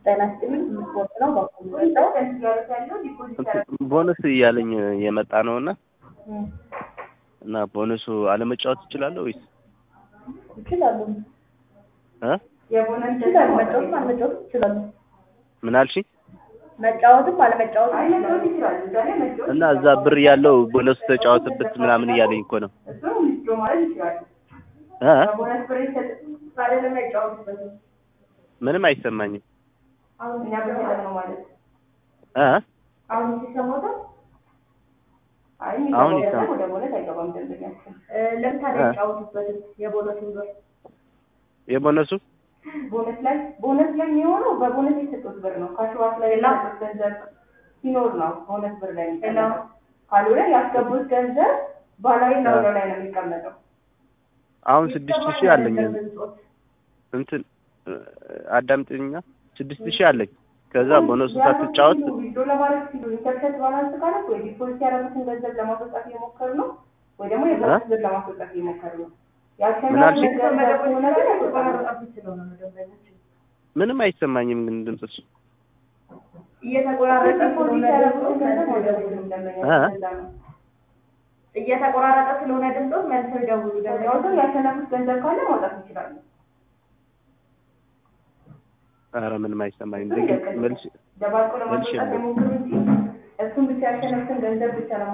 ጤና ይስጥልኝ ስፖርት ነው በኩል መጣው ቦነስ እያለኝ የመጣ ነው እና እና ቦነሱ አለመጫወት እችላለሁ ወይስ ይችላሉ እ ይችላሉ መጫወትም አለመጫወትም ይችላሉ ምን አልሽኝ? መጫወትም አለመጫወትም ይችላሉ እና እዛ ብር ያለው ቦነሱ ተጫወትበት ምናምን እያለኝ እኮ ነው እ ምንም አይሰማኝም እ አሁን ይሰማል ለምን ታዲያ አይጫወቱበትም የቦነሱን ብር የቦነሱ ቦነስ ላይ ቦነስ ላይ የሚሆነው በቦነስ የሰጡት ብር ነው። ከሸዋት ላይ የላኩት ገንዘብ ሲኖር ነው ቦነስ ብር ላይ የሚቀመጠው። ካልሆነ ያስገቡት ገንዘብ ባህላዊ ናውሎ ላይ ነው የሚቀመጠው። አሁን ስድስት ሺህ አለኝ እንትን አዳምጥኛ ስድስት ሺህ አለኝ ከዛ ቦነሱ ሳትጫወት ዊዝድሮ ለማድረግ ሲሉ ኢንተርሴት ባላንስ ካለት ወይ ዲፖዚት ያደረጉትን ገንዘብ ለማስወጣት እየሞከሩ ነው ወይ ደግሞ የቦነስ ብር ለማስወጣት እየሞከሩ ነው። ምን አልሽኝ? ያሸነፉት ገንዘብ ከሆነ ግን አይወጣም። ምንም አይሰማኝም ግን ድምፅሽ እየተቆራረጠ ዲፖዚት ስለሆነ ያደረጉትን ድምፆት ገንዘብ መልሰው አይወጣም ይደውሉ ደንበኛ እ? እንደዛ ነው። እየተቆራረጠ ስለሆነ ድምፆት መልሰው ይደውሉ ገንዘቡን ያሸነፉት ገንዘብ ካለ ማውጣት ይችላሉ። ኧረ ምንም አይሰማኝም ደግሜ መልሽ ደባልቆ መልሼ ለማስወጣት የሞክሩ እንጂ እሱን ብቻ ያሸነፉትን ገንዘብ ብቻ